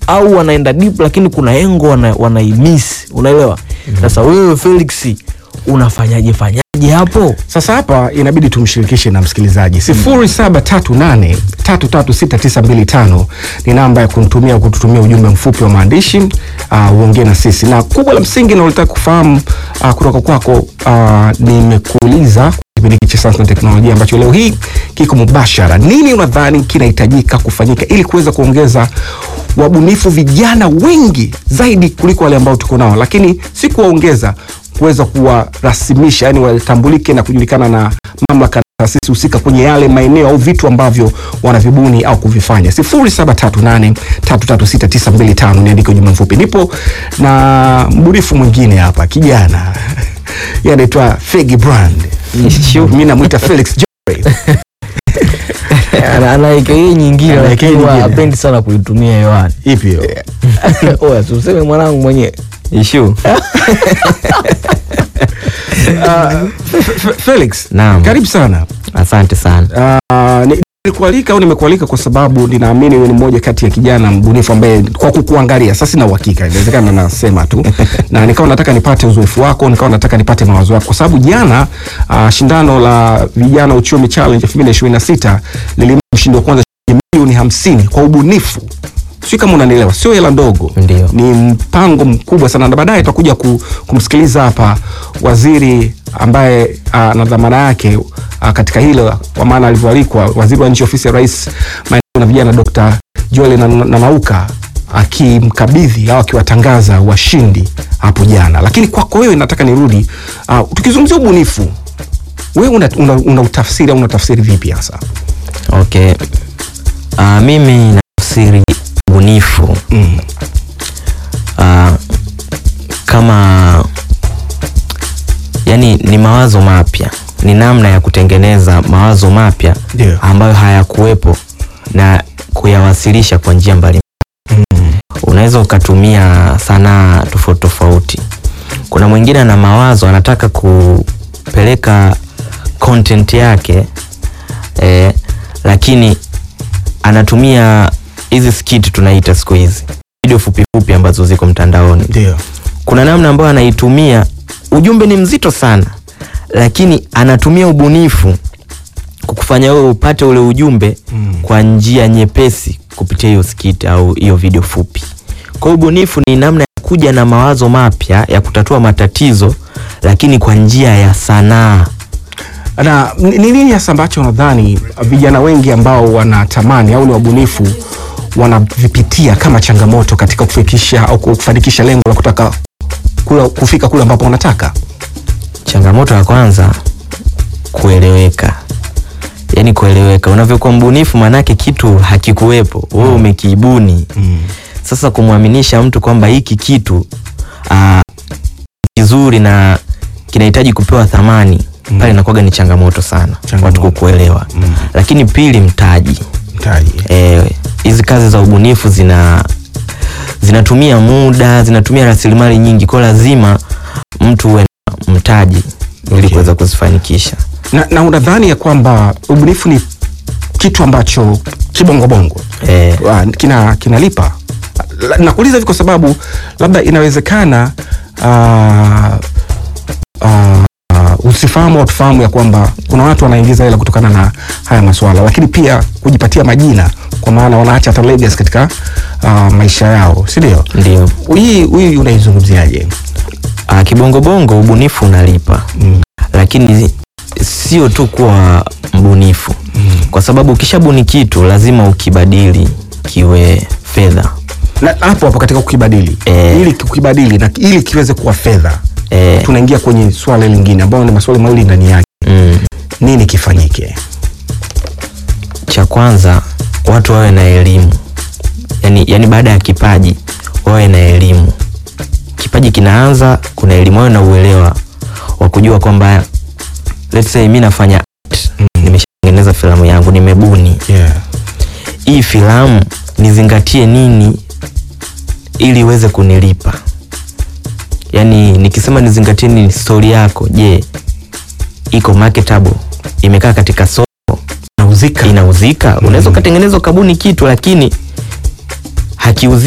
au wanaenda deep lakini kuna engo wana, wanaimiss unaelewa sasa wewe Felix unafanyaje fanyaje hapo Sasa hapa inabidi tumshirikishe na msikilizaji 0738336925 ni namba ya kumtumia kututumia ujumbe mfupi wa maandishi uh, uongee na sisi, na kubwa la msingi nalotaka kufahamu uh, kutoka kwako uh, nimekuuliza kipindi hiki cha sayansi na teknolojia ambacho leo hii kiko mubashara, nini unadhani kinahitajika kufanyika ili kuweza kuongeza wabunifu vijana wengi zaidi kuliko wale ambao tuko nao, lakini si kuwaongeza kuweza kuwarasimisha, yani watambulike na kujulikana na mamlaka na taasisi husika kwenye yale maeneo au vitu ambavyo wanavibuni au kuvifanya. 0738336925 niandike ujumbe mfupi. Nipo na mbunifu mwingine hapa, kijana yeye anaitwa Fegi Brand, mimi namwita Felix Joy. Ana- ana aka nyingine Ana aka lakini huwa nyingine. hapendi sana kuitumia hewani Ipi hiyo? oya si useme mwanangu mwenyewe Ishu. F- F- Felix, Naam. karibu sana. Asante sana. Uh, ni- nilikualika au nimekualika kwa sababu ninaamini wewe ni mmoja kati ya kijana mbunifu ambaye kwa kukuangalia sasa sina uhakika inawezekana nasema tu na nikawa nataka nipate uzoefu wako nikawa nataka nipate mawazo yako kwa sababu jana uh, shindano la vijana uchumi challenge 2026 lilimpa mshindi wa kwanza shilingi milioni hamsini kwa ubunifu sio kama unanielewa sio hela ndogo Ndio. ni mpango mkubwa sana na baadaye tutakuja ku, kumsikiliza hapa waziri ambaye uh, na dhamana yake uh, katika hilo kwa maana alivyoalikwa waziri wa nchi ofisi ya rais maendeleo na vijana Dr. Joel na, na Nauka akimkabidhi au akiwatangaza washindi hapo jana. Lakini kwako wewe nataka nirudi uh, tukizungumzia ubunifu wewe una, una, una utafsiri au unatafsiri vipi hasa? Okay. Uh, mimi nafsiri ubunifu Mm. uh, kama yani ni mawazo mapya, ni namna ya kutengeneza mawazo mapya Ndio. ambayo hayakuwepo na kuyawasilisha kwa njia mbalimbali. Unaweza ukatumia sanaa tofauti tofauti. Kuna mwingine ana mawazo anataka kupeleka content yake eh, lakini anatumia hizi skit tunaita siku hizi video fupi fupi ambazo ziko mtandaoni Ndio. kuna namna ambayo anaitumia ujumbe ni mzito sana lakini anatumia ubunifu kukufanya wewe upate ule ujumbe Mm. kwa njia nyepesi kupitia hiyo skit au hiyo video fupi kwa hiyo ubunifu ni namna ya kuja na mawazo mapya ya kutatua matatizo lakini kwa njia ya sanaa na ni ni nini hasa ambacho unadhani vijana wengi ambao wanatamani au ni wabunifu wanavipitia kama changamoto katika kufikisha au kufanikisha lengo la kutaka kula, kufika kule ambapo wanataka changamoto ya kwanza kueleweka yaani kueleweka unavyokuwa mbunifu maanake kitu hakikuwepo wewe umekiibuni mm. sasa kumwaminisha mtu kwamba hiki kitu aa, kizuri na kinahitaji kupewa thamani Mm. pale inakuwaga ni changamoto sana Changamoto. watu kukuelewa Mm. lakini pili mtaji mtaji Eh, hizi kazi za ubunifu zina zinatumia muda zinatumia rasilimali nyingi kwa lazima mtu uwe na mtaji ili Okay. kuweza kuzifanikisha na, na unadhani ya kwamba ubunifu ni kitu ambacho kibongobongo eh, Wa- kina kinalipa La- nakuuliza hivi kwa sababu labda inawezekana uh, uh, usifahamu au tufahamu ya kwamba kuna watu wanaingiza hela kutokana na haya maswala lakini pia kujipatia majina kwa maana wanaacha hata legacy katika uh, maisha yao si ndio ndio hii hii unaizungumziaje Ah, kibongobongo ubunifu unalipa Mm. lakini sio tu kuwa mbunifu Mm. kwa sababu ukishabuni kitu lazima ukibadili kiwe fedha na hapo hapo katika kukibadili Eh. ili kukibadili na ili kiweze kuwa fedha eh, tunaingia kwenye swala lingine ambayo ni maswali mawili ndani yake mm, nini kifanyike cha kwanza watu wawe na elimu yani, yani baada ya kipaji wawe na elimu kipaji kinaanza kuna elimu wawe na uelewa wa kujua kwamba let's say mi nafanya art Mm. nimeshatengeneza filamu yangu nimebuni yeah. hii filamu nizingatie nini ili iweze kunilipa yaani nikisema nizingatie nini stori yako je iko marketable imekaa katika soko nauzika inauzika unaweza ukatengeneza ukabuni kitu lakini hakiuziki